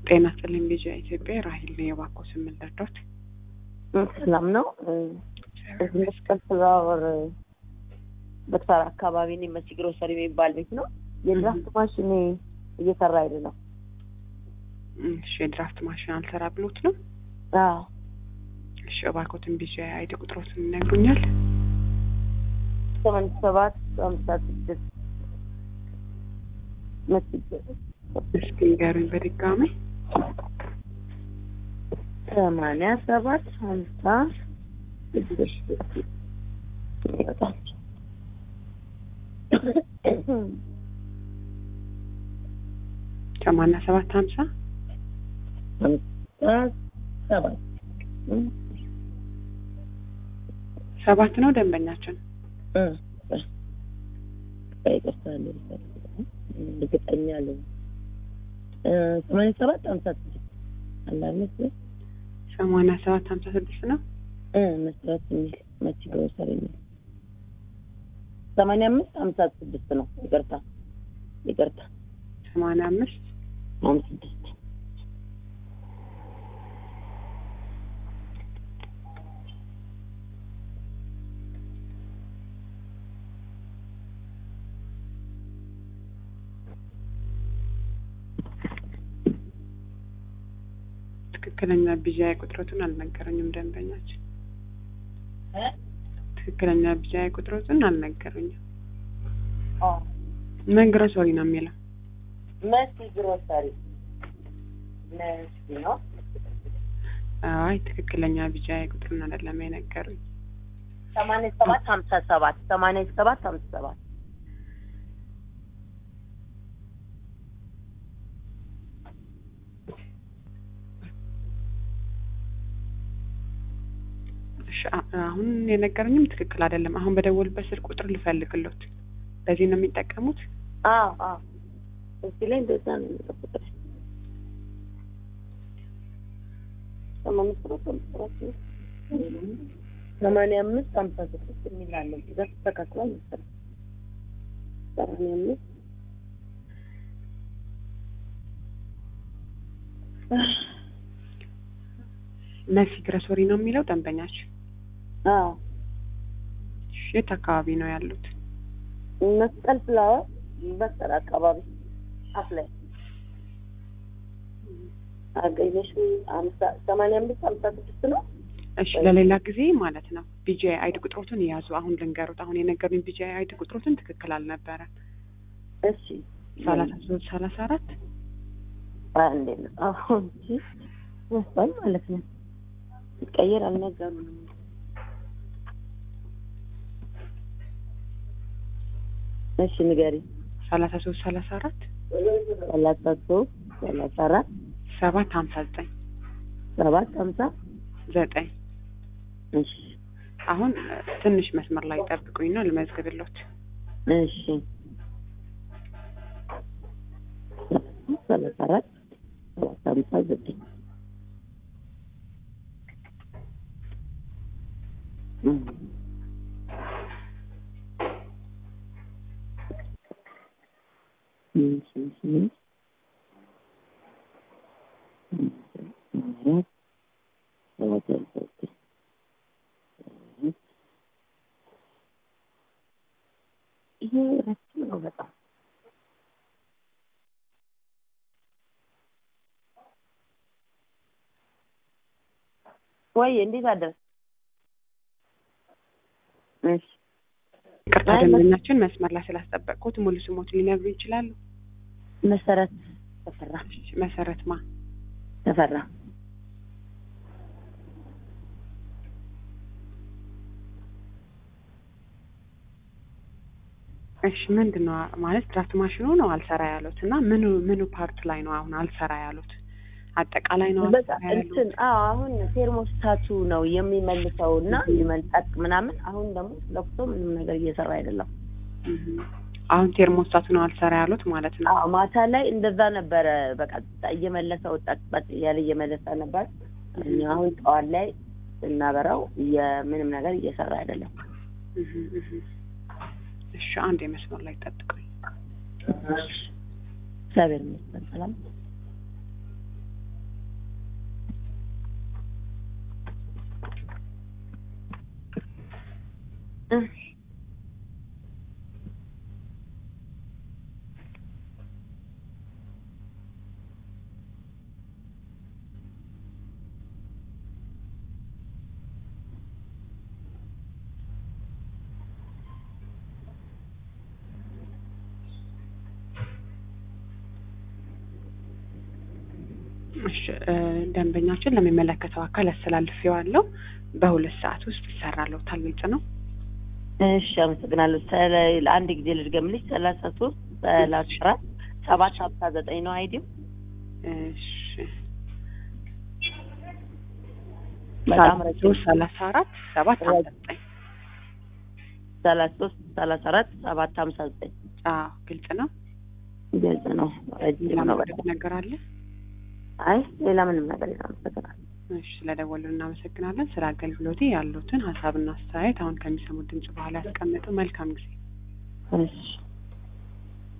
ጤና ይስጥልኝ ልጅ ኢትዮጵያ ራሂል ነው የባኮ ስምን ልርዶት ሰላም ነው። እዚህ መስቀል ፍላወር በተራራ አካባቢ ነው መሲ ግሮሰሪ የሚባል ቤት ነው። የድራፍት ማሽን እየሰራ አይደለም። እሺ የድራፍት ማሽን አልሰራ ብሎት ነው። አዎ እሺ እባክዎትን ቢዚ አይዲ ቁጥሮትን ይነግሩኛል? ሰማንያ ሰባት ሀምሳ ስድስት መሲ እስኪ ንገሩኝ በድጋሚ ሰማንያ ሰባት ሀምሳ ስድስት ይወጣል። ሰማንያ ሰባት ሀምሳ ሀምሳ ሰባት ሰባት ነው ደንበኛችን ይቅርታ እርግጠኛ አለ ሰማንያ ሰባት ሀምሳ ስድስት አላነት ሰማንያ ሰባት ሀምሳ ስድስት ነው መስራት የሚል መሲ ግሮሰሪ የሚል ሰማንያ አምስት ሀምሳ ስድስት ነው። ይቅርታ ይቅርታ ሰማንያ አምስት ሀምሳ ስድስት ትክክለኛ ቢዣይ ቁጥሮትን አልነገረኝም ደንበኛችን። ትክክለኛ ቢዣይ ቁጥሮትን አልነገረኝም። ምን ግሮሰሪ ነው የሚለው? መሲ ግሮሰሪ መሲ ነው። አይ ትክክለኛ ቢዣይ ቁጥሩን አይደለም የነገሩኝ። ሰማንያ ሰባት ሀምሳ ሰባት ሰማንያ ሰባት ሀምሳ ሰባት እሺ አ- አሁን የነገረኝም ትክክል አይደለም። አሁን በደወልበት ስልክ ቁጥር ልፈልግሎት። በዚህ ነው የሚጠቀሙት? አዎ አዎ እዚህ ላይ እንደዛ ነው የሚጠብቀው። ሰማንያ ሰባት ሀምሳ ሰባት ነው። ሰማንያ አምስት ሀምሳ ስድስት የሚል አለ እዚህ ጋር ተስተካክሏል መሰለኝ። ሰማንያ አምስት መሲ ግሮሰሪ ነው የሚለው ደንበኛችን። አዎ እሺ፣ የት አካባቢ ነው ያሉት? መስቀል ፍላወር በሰራ አካባቢ አፍ ላይ አገኘሽ አምሳ ሰማንያ አምስት ሀምሳ ስድስት ነው። እሺ ለሌላ ጊዜ ማለት ነው ቢጂ አይዲ ቁጥሮትን የያዙ። አሁን ልንገሩት። አሁን የነገሩኝ ቢጂ አይዲ ቁጥሮትን ትክክል አልነበረም። እሺ ሰላሳ ሶስት ሰላሳ አራት አንዴ ነው አሁን እሺ መስቀል ማለት ነው ሲቀየር አልነገሩንም። እሺ ንገሪ ሰላሳ ሶስት ሰላሳ አራት ሰላሳ ሶስት ሰላሳ አራት ሰባት ሀምሳ ዘጠኝ ሰባት ሀምሳ ዘጠኝ እሺ አሁን እ፣ ትንሽ መስመር ላይ ጠብቁኝ ነው ልመዝግብሎት። እሺ ሰላሳ አራት ሰባት ሀምሳ ዘጠኝ እም። እሺ እሺ አራት ሰባት ሀምሳ ዘጠኝ ይሄ ረጅም ነው በጣም ወይ እንዴት አደርስ እሺ ይቅርታ አይ፣ ደንበኛችን መስመር ላይ ስላስጠበቅኩት ሙሉ ስሞት ሊነግሩ ይችላሉ? መሰረት ተፈራ እሺ፣ መሰረት ማ ተፈራ እሺ ምንድን ነው ማለት ድራፍት ማሽኑ ነው አልሰራ ያሉት እና ምኑ ምኑ ፓርት ላይ ነው አሁን አልሰራ ያሉት? አጠቃላይ ነው በቃ አልሰራ ያሉት? እንትን አዎ አሁን ቴርሞስታቱ ነው የሚመልሰው እና ይመልጣቅ ምናምን አሁን ደግሞ ለፍቶ ምንም ነገር እየሰራ አይደለም እህ። አሁን ቴርሞስታቱ ነው አልሰራ ያሉት ማለት ነው። አዎ ማታ ላይ እንደዛ ነበረ በቃ እየመለሰ ወጣ ጠቅ እያለ እየመለሰ ነበር እኛ አሁን ጠዋት ላይ ስናበራው ምንም ነገር እየሰራ አይደለም እህ እህ። እሺ አንድ የመስመር ላይ ጠብቁኝ። እግዚአብሔር ይመስገን ሰላም እሺ እ ደንበኛችን ለሚመለከተው አካል አስተላልፌዋለሁ። በሁለት ሰዓት ውስጥ ይሰራልዎታል። ግልጽ ነው። እሺ አመሰግናለሁ። ስለ- ለአንድ ጊዜ ልድገምልሽ። ሰላሳ ሶስት ሰላሳ አራት ሰባት ሀምሳ ዘጠኝ ነው አይዲው። እሺ በጣም ረጅም ሶስት ሰላሳ አራት ሰባት ሀምሳ ዘጠኝ ሰላሳ ሶስት ሰላሳ አራት ሰባት ሀምሳ ዘጠኝ አዎ ግልጽ ነው። ግልጽ ነው። ረጅም ሌላ ነው ማለት በጣም። ነገር አለ? አይ ሌላ ምንም ነገር የለም። አመሰግናለሁ። እሺ ስለደወሉ እናመሰግናለን። ስለ አገልግሎቴ ያሉትን ሀሳብና አስተያየት አሁን ከሚሰሙት ድምጽ በኋላ ያስቀምጡ። መልካም ጊዜ። እሺ